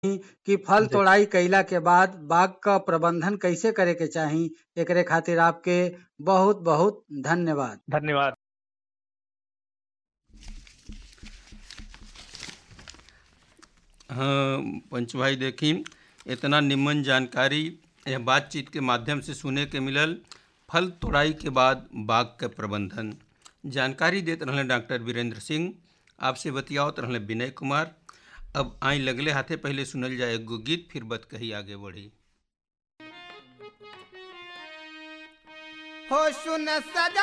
कि फल तोड़ाई कइला के बाद बाग क प्रबंधन कइसे करे के चाही एकरे खातिर आपके बहुत बहुत धन्यवाद धन्यवाद हाँ पंच भाई देखी इतना निम्न जानकारी यह बातचीत के माध्यम से सुने के मिलल फल तोड़ाई के बाद बाग के प्रबंधन जानकारी देते रहले डॉक्टर वीरेंद्र सिंह आपसे बतियावत रहले विनय कुमार अब आई लगले हाथे पहले सुनल जाए एगो गीत फिर बत कही आगे बढ़ी हो सुन सजा